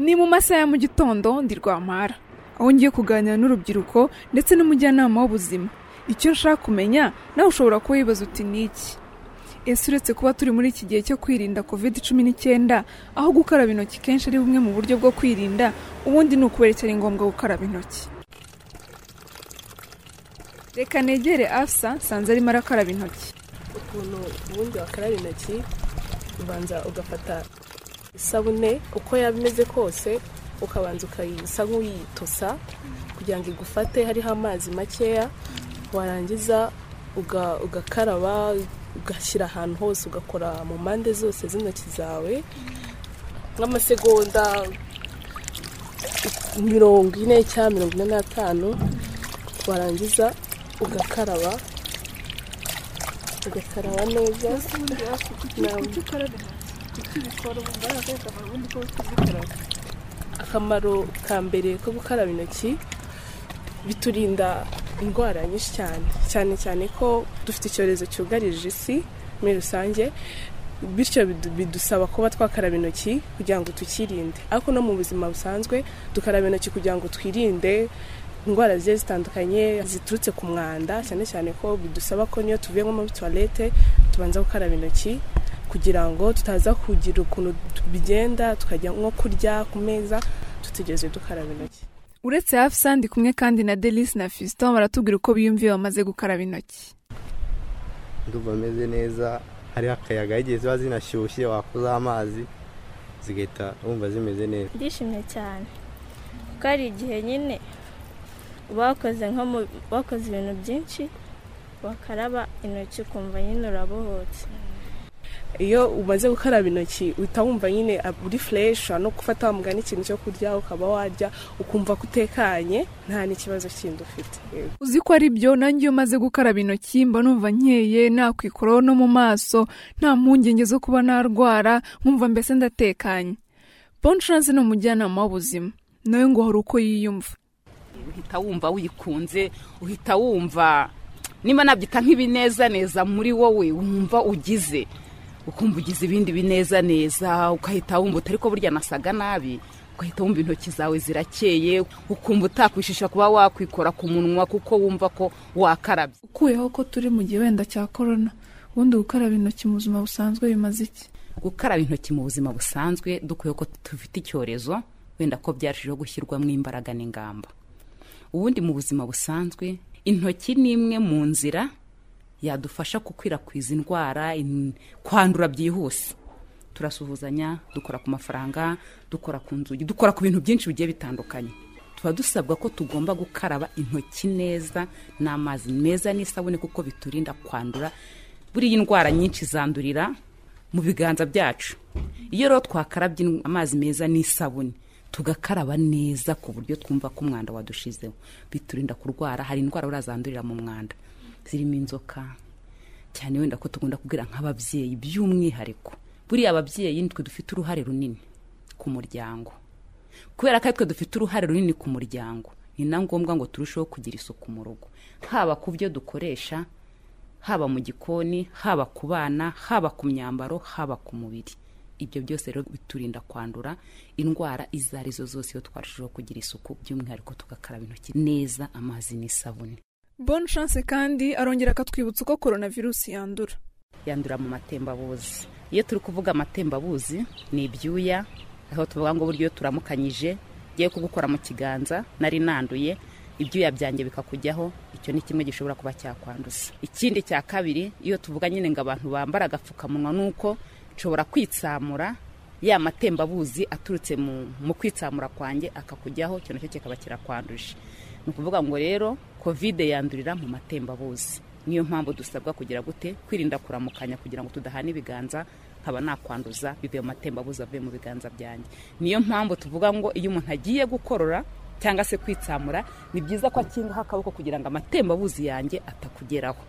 ni mu masaha ya mu gitondo ndi rwampara aho ngiye kuganira n'urubyiruko ndetse n'umujyanama w'ubuzima icyo nshaka kumenya nawe ushobora kuba wibaza uti ni iki ese uretse kuba turi muri iki gihe cyo kwirinda covid cumi n'icyenda aho gukaraba intoki kenshi ari bumwe mu buryo bwo kwirinda ubundi ni ukubera cyari ngombwa gukaraba intoki reka negere afsa nsanze arimo arakaraba intoki ukuntu ubundi wakaraba intoki ubanza ugafata isabune uko yaba imeze kose ukabanza ukayisa nk'uyitosa kugira ngo igufate hariho amazi makeya warangiza uga- ugakaraba ugashyira ahantu hose ugakora mu mpande zose z'intoki zawe nk'amasegonda mirongo ine cyangwa mirongo ine n'atanu warangiza ugakaraba ugakaraba neza akamaro ka mbere ko gukaraba intoki biturinda indwara nyinshi cyane cyane cyane ko dufite icyorezo cyugarije isi muri rusange bityo bidu- bidusaba kuba twakaraba intoki kugira ngo tukirinde ariko no mu buzima busanzwe dukaraba intoki kugira ngo twirinde indwara zigiye zitandukanye ziturutse ku mwanda cyane cyane ko bidusaba ko niyo tuvuye nko muri tuwarete tubanza gukaraba intoki kugira ngo tutaza kugira ukuntu bigenda tukajya nko kurya ku meza tutigeze dukaraba intoki uretse afsa ndi kumwe kandi na delise na fiston baratubwira uko biyumviye bamaze gukaraba intoki ndumva ameze neza hariho akayaga igihe ziba zinashyushye wakozaho amazi zigahita wumva zimeze neza ndishimye cyane kuko hari igihe nyine bakoze nko mu- wakoze ibintu byinshi bakaraba intoki ukumva nyine urabohotse iyo umaze gukaraba intoki uhita wumva nyine uri fureshi no gufata wa mugani ikintu cyo kurya ukaba warya ukumva ko utekanye nta n'ikibazo kindi ufite yego. uzi ko ari byo nanjye iyo maze gukaraba intoki mba numva nkeye nta kwikuraho no mu maso nta mpungenge zo kuba narwara nkumva mbese ndatekanye bonchance ni umujyanama w'ubuzima nawe ngo hari uko yiyumva uhita wumva wikunze uhita wumva niba nabyita nk'ibinezaneza muri wowe wumva ugize ukumva ugize ibindi binezaneza ukahita wumva utari ko burya nasaga nabi ugahita wumva intoki zawe zirakeye ukumva utakwishisha kuba wakwikora ku munwa kuko wumva ko wakarabye ukuyeho ko turi mu gihe wenda cya korona ubundi gukaraba intoki mu buzima busanzwe bimaze iki gukaraba intoki mu buzima busanzwe dukwiye ko dufite icyorezo wenda ko byarushijeho gushyirwamo imbaraga n'ingamba ubundi mu buzima busanzwe intoki ni imwe mu nzira yadufasha gukwirakwiza indwara in- kwandura byihuse turasuhuzanya dukora ku mafaranga dukora ku nzugi dukora ku bintu byinshi bigiye bitandukanye tuba dusabwa ko tugomba gukaraba intoki neza n'amazi meza n'isabune kuko biturinda kwandura buriya indwara nyinshi zandurira mu biganza byacu iyo rero twakarabye in- amazi meza n'isabune tugakaraba neza ku buryo twumva ko umwanda wadushizeho biturinda kurwara hari indwara buriya zandurira mu mwanda zirimo inzoka cyane wenda ko tugomba kubwira nk'ababyeyi by'umwihariko buriya ababyeyi nitwe dufite uruhare runini ku muryango kubera ko aritwe dufite uruhare runini ku muryango ni na ngombwa ngo turusheho kugira isuku mu rugo haba ku byo dukoresha haba mu gikoni haba ku bana haba ku myambaro haba ku mubiri ibyo byose rero biturinda kwandura indwara izo ari zo zose iyo twarushijeho kugira isuku by'umwihariko tugakaraba intoki neza amazi n'isabune bonchance kandi arongera akatwibutsa uko korona virusi yandura yandura mu matembabuzi iyo turi kuvuga amatembabuzi ni ibyuya aho tuvuga ngo buryo iyo turamukanyije ngiye kugukora mu kiganza nari nanduye ibyuya byanjye bikakujyaho icyo ni kimwe gishobora kuba cyakwanduza ikindi cya kabiri iyo tuvuga nyine ngo abantu bambara agapfukamunwa ni uko nshobora kwitsamura ya matembabuzi aturutse mu, mu kwitsamura kwanjye akakujyaho icyo nacyo kikaba kirakwanduje ni ukuvuga ngo rero kovide yandurira mu matembabuzi niyo mpamvu dusabwa kugira gute kwirinda kuramukanya kugira ngo tudahana ibiganza nkaba nakwanduza bivuye mu matembabuzi avuye mu biganza byanjye niyo mpamvu tuvuga ngo iyo umuntu agiye gukorora cyangwa se kwitsamura ni byiza ko akingaho akaboko kugira ngo amatembabuzi yanjye atakugeraho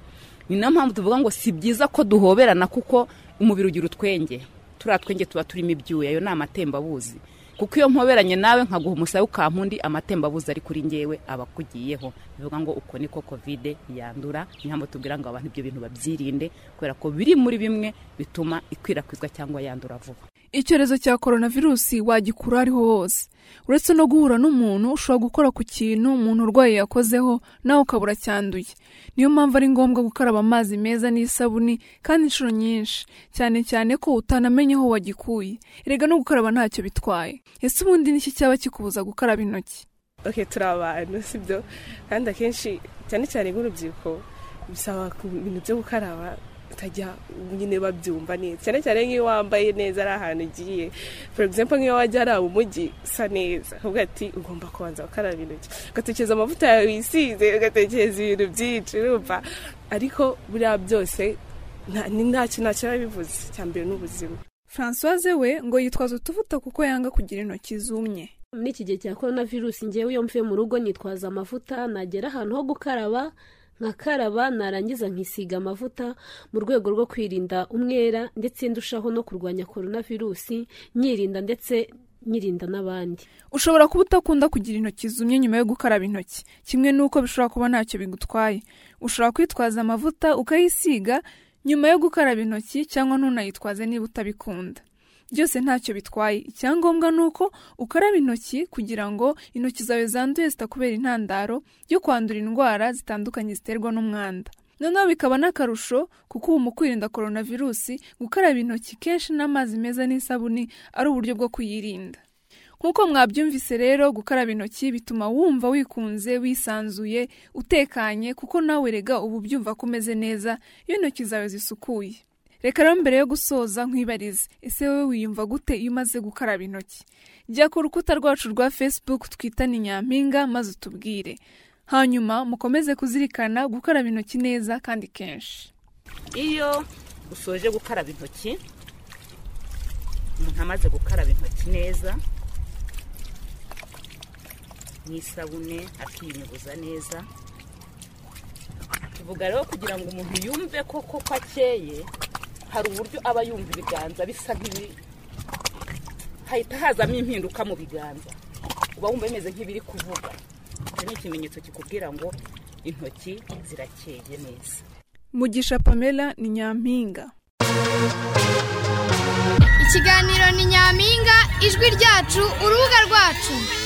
ni nayo mpamvu tuvuga ngo si byiza ko duhoberana kuko umubiri ugira utwenge turiya twenge tuba turimo ibyuya ayo ni amatembabuzi kuko iyo mpoberanye nawe nkaguha umusaya ukampundi amatembabuzi ari kuri ngewe aba akugiyeho bivuga ngo uko niko kovide yandura niyo mpamvu tubwira ngo abantu ibyo bintu babyirinde kubera ko biri muri bimwe bituma ikwirakwizwa cyangwa yandura vuba icyorezo cya korona virusi wagikura aho ariho hose uretse no guhura n'umuntu ushobora gukora ku kintu umuntu urwaye yakozeho nawe ukabura cyanduye niyo mpamvu ari ngombwa gukaraba amazi meza n'isabuni kandi inshuro nyinshi cyane cyane ko utanamenye aho wagikuye erega no gukaraba ntacyo bitwaye ese ubundi n'iki cyaba kikubuza gukaraba intoki oke turi abantu sibyo kandi akenshi cyane cyane nk'urubyiruko bisaba ku bintu byo gukaraba utajya nyine babyumva neza cyane cyane nk'iyo wambaye neza ari ahantu ugiye for example nk'iyo wajya ari umujyi usa neza ukavuga ati ugomba kubanza gukaraba intoki ugatekereza amavuta yawe wisize ugatekereza ibintu byinshi urumva ariko buriya byose nta ni ntacyo ntacyo biba bivuze icya mbere ni ubuzima francoise we ngo yitwaza utuvuta kuko yanga kugira intoki zumye muri iki gihe cya korona virusi ngewe iyo mvuye mu rugo nitwaza amavuta nagera ahantu ho gukaraba nkakaraba narangiza nkisiga amavuta mu rwego rwo kwirinda umwera ndetse ndushaho no kurwanya korona virusi nyirinda ndetse nyirinda n'abandi ushobora kuba utakunda kugira intoki zumye nyuma yo gukaraba intoki kimwe n'uko bishobora kuba ntacyo bigutwaye ushobora kwitwaza amavuta ukayisiga nyuma yo gukaraba intoki cyangwa ntunayitwaze niba utabikunda byose ntacyo bitwaye icyangombwa ni uko ukaraba intoki kugira ngo intoki zawe zanduye zitakubera intandaro yo kwandura indwara zitandukanye ziterwa n'umwanda noneho bikaba n'akarusho kuko ubu mu kwirinda korona virusi gukaraba intoki kenshi n'amazi meza n'isabuni ari uburyo bwo kuyirinda nk'uko mwabyumvise rero gukaraba intoki bituma wumva wikunze wisanzuye utekanye kuko nawe rega uba ubyumva ko umeze neza iyo intoki zawe zisukuye reka rero mbere yo gusoza nkwibarize ese wowe wiyumva gute iyo umaze gukaraba intoki jya ku rukuta rwacu rwa facebook twitane nyampinga maze utubwire hanyuma mukomeze kuzirikana gukaraba intoki neza kandi kenshi iyo usoje gukaraba intoki umuntu amaze gukaraba intoki neza n'isabune akiyunyuguza neza tuvuga rero kugira ngo umuntu yumve koko ko akeye hari uburyo aba yumva ibiganza bisa nk'ibi hahita hazamo impinduka mu biganza uba wumva bimeze nk'ibiri kuvuga icyo ni ikimenyetso kikubwira ngo intoki zirakeye neza mugisha pamela ni nyampinga ikiganiro ni nyampinga ijwi ryacu urubuga rwacu